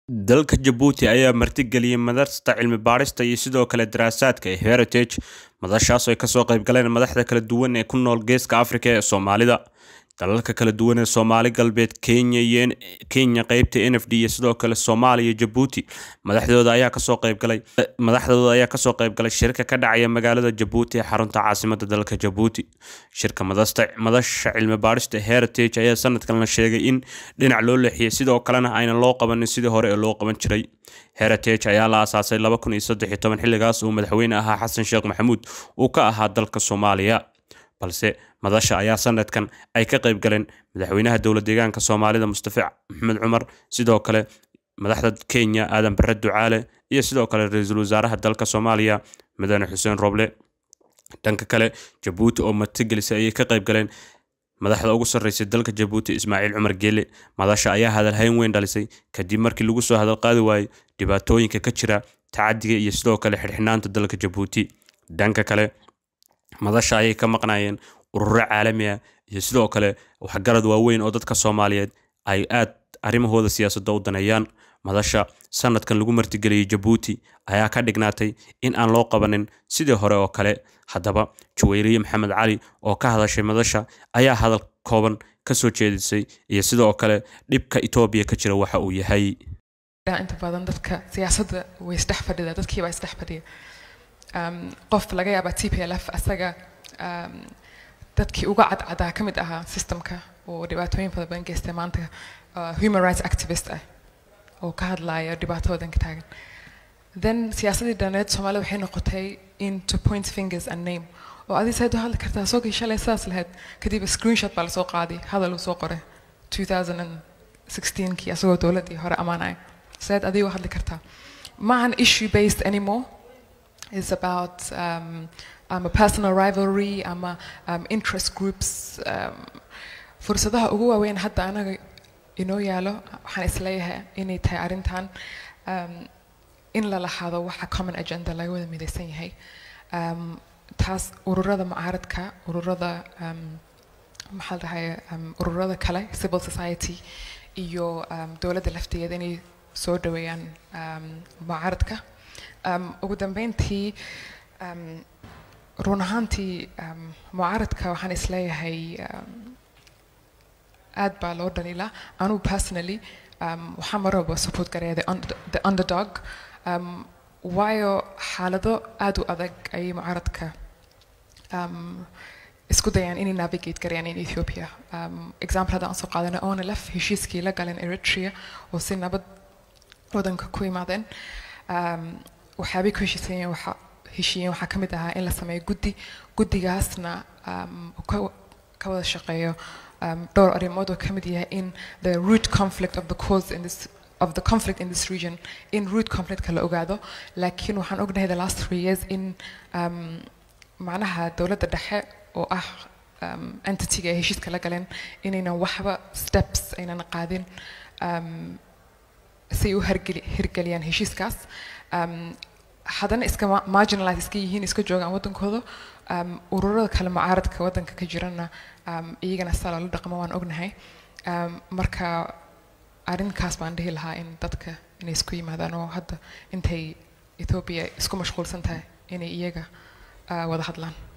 dalka jabuuti ayaa martigeliyey madarsta cilmi baadhista iyo sidoo kale daraasaadka ee heritage madashaas oo ay kasoo qayb galeen madaxda kala duwan ee ku nool geeska afrika ee soomaalida dalalka kala duwan ee soomaali galbeed kenya iyo kenya qeybta n f d iyo sidoo kale soomaaliya jabuuti madaxdooda ayaa kasoo qaybgalay madaxdooda ayaa kasoo qaybgalay shirka ka dhacaya magaalada jabuuti ee xarunta caasimada dalka jabuuti shirka madasta madasha cilmi baadhista heritage ayaa sanadkan la sheegay in dhinac loo leexiyey sidoo kalena aynan loo qabanin sidii hore ee loo qaban jiray heritage ayaa la aasaasay laba kun iyo saddex iyo toban xilligaas uu madaxweyne ahaa xasan sheekh maxamuud uu ka ahaa dalka soomaaliya balse madasha ayaa sanadkan ay ka qayb galeen madaxweynaha dowlad deegaanka soomaalida mustafa maxamed cumar sidoo kale madaxda kenya aadan bare ducaale iyo sidoo kale ra-iisul wasaaraha dalka soomaaliya madane xuseen roble dhanka kale jabuuti oo martigelisay ayay ka qayb galeen madaxda ugu sarreysay dalka jabuuti ismaaciil cumar geele madasha ayaa hadalhayn weyn dhalisay kadib markii lagu soo hadalqaadi waayey dhibaatooyinka ka jira tacadiga iyo sidoo kale xirxinaanta dalka jabuuti dhanka kale madasha ayay ka maqnayeen ururo caalami ah iyo sidoo kale waxgarad waaweyn oo dadka soomaaliyeed ay aad arrimahooda siyaasadda u daneeyaan madasha sanadkan lagu martigeliyey jabuuti ayaa ka dhignaatay in aan loo qabanin sidii hore oo kale haddaba jaweyriye maxamed cali oo ka hadashay madasha ayaa hadal kooban ka soo jeedisay iyo sidoo kale dhibka etoobiya ka jira waxa uu yahay inta badan dadka siyaasadda way isdhex fadhida dadkiibaa isdhex fadhiya qof laga yaabaa t p l f asaga dadkii uga cadcadaa ka mid ahaa systemka oo dhibaatooyin fara badan geystay maanta human rights activist ah oo ka hadlaya dhibaatoodan ka taagan then siyaasadii dhaneed soomaalida waxay noqotay in to point fingers and name oo adii saad u hadli kartaa soo gay shalay sidaas lahayd kadib screenshot baa lasoo qaaday hadal uu soo qoray 2016kii asagoo dowladdii hore ammaanaya saad adii u hadli kartaa maahan issue based anymore is about um, um, a personal rivalry ama um, interest groups um, fursadaha ugu waaweyn hadda anaga inoo yaalo waxaan isleeyahay inay tahay arrintan um, in la lahaado waxa common agenda laga wada midaysan yahay um, taas ururada mucaaradka ururada um, maxaa la dhahay um, ururada kale civil society iyo um, dowladda lafteeda inay soo dhaweeyaan um, mucaaradka um, ugu dambeyntii um, run ahaantii um, mucaaradka waxaan isleeyahay um, aad baa loo dhaliilaa anugu personally um, waxaan mar walba support garaya the, under, the underdog um, waayo xaalado aad u adag ayay mucaaradka um, isku dayaan inay navigate garayaan in ethiopia um, example haddaan soo qaadana onlf heshiiskii la galeen eritrea oo si nabad wadanka ku imaadeen um, waxyaabay ku heshiisayeen waxa heshiiyeen waxaa ka mid ahaa in la sameeyo guddi guddigaasna um, ka wada shaqeeyo um, dhowr arrimood oo ka mid yahay in the root conflict of the cause in this of the conflict in this region in root conflictka la ogaado laakiin waxaan ognahay the last three years in um, macnaha dowladda dhexe oo ah um, entityga ay heshiiska la galeen inaynan waxba steps aynan qaadin um, si ay u hergeli hirgeliyaan heshiiskaas um, haddana iska marginalize iska yihiin iska joogaan waddankooda um, ururada kale mucaaradka waddanka ka jirana um, iyagana saa loola dhaqmo waan ognahay um, marka arrinkaas baan dhihi lahaa in dadka inay isku yimaadaan oo hadda intay ethoobia isku mashquulsan tahay inay iyaga uh, wada hadlaan